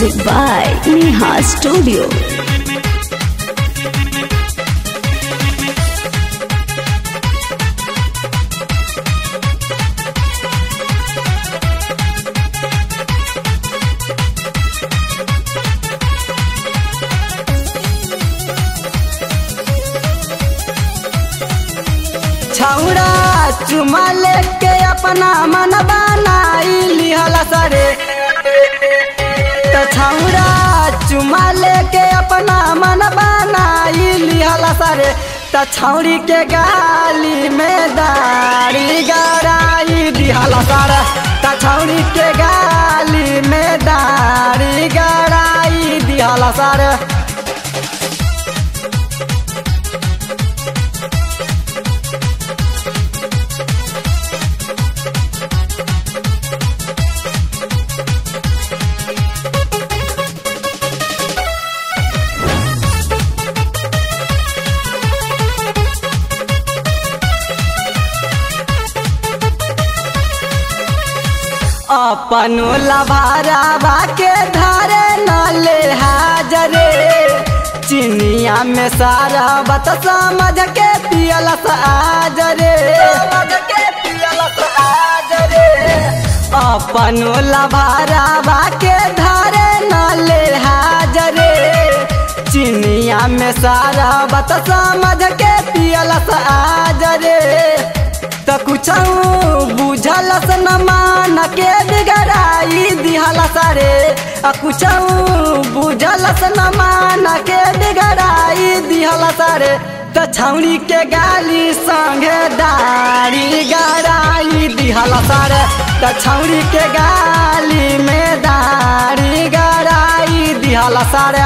Music by Neha Studio. छौड़ा चुमा लेके अपना मन बनाई लिहल सरे त छौड़ा चुमा लेके अपना मन बनाई लिहल सरे त छौड़ी के गाली में दाढ़ी गड़ाई दिहल सर त छौड़ी के गाली में दाढ़ी गड़ाई दिहल सर अपनो लभारावा के धारे न ले हाजरे चिनिया में सारा बत समझ के पियल आजरे अपनो लभारावा के धारे न ले हाजरे चिनिया में सारा बत समझ के पियल आजरे त कुछ बुझल न मान के बिगड़ाई दिहल सरे आ कुछ बुझल न मान के बिगड़ाई दिहल सरे त छौड़ी के गाली संगे दाढ़ी गड़ाई दिहल सरे त छौड़ी के गाली में दाढ़ी गड़ाई दिहल सरे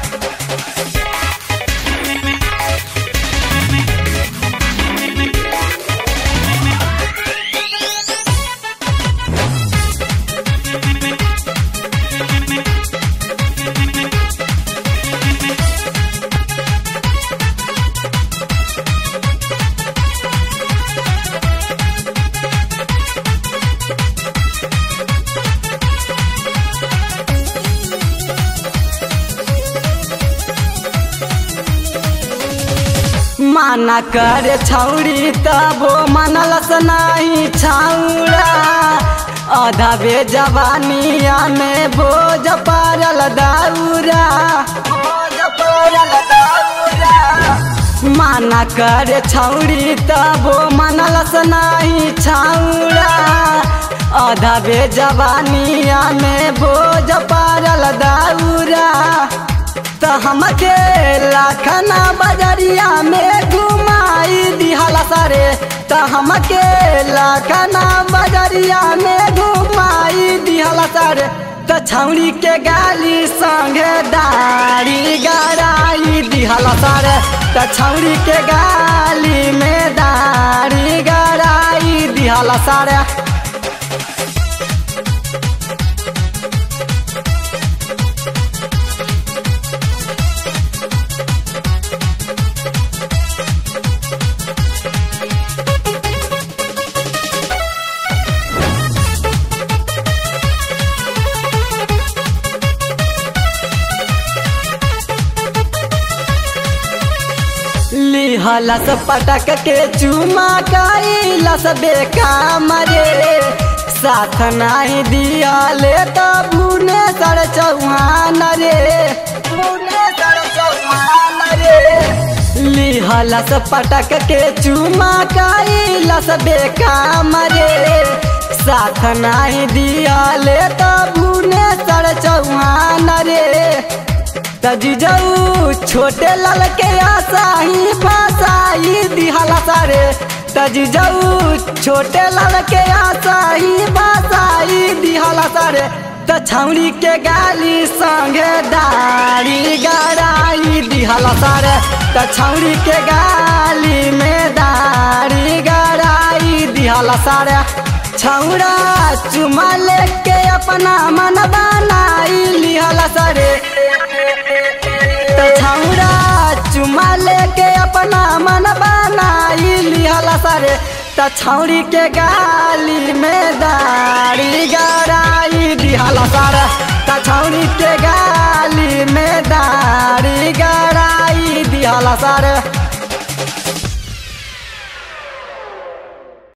माना करे छौड़ी तबो मनलस नहीं छौड़ा आधा बे जवानिया में बोझ पारल दाऊरा माना करे छौड़ी तबो मनलस नहीं छौड़ा आधा बे जवानिया में बोझ पारल दाऊरा त हमके लाखना बजरिया में घुमाई दिहल सरे त हमके लाखना बजरिया में घुमाई दिहल सरे त छौड़ी के गाली संगे दाढ़ी गड़ाई दिहल सरे त छौड़ी के गाली में दाढ़ी गड़ाई दिहल सरे लिहलस पटक के चुमा कैलस बेकाम रे साथ नहीं दियाले त भुने सर चौहान रे लिहलस पटक के चुमा कैलस बेकाम रे साथ नहीं दियाले त भुने सर चौहान रे तजीजऊ छोटे लाल के आसाही फसाई दिहला सारे तजीजऊ छोटे लाल के आसाही फसाई दिहला सारे त छौड़ी के गाली संगे दाढ़ी गड़ाई दिहला सारे त छौड़ी के गाली में दाढ़ी गड़ाई दिहला सारे छौड़ा चुमा लेके अपना मन बनाई लिहला सरे छौड़ा चुमा लेके अपना मन बनाई लिहल सरे त छौड़ी के गाली में दाढ़ी गड़ाई दिहल सर त छौड़ी के गा लिहला सारे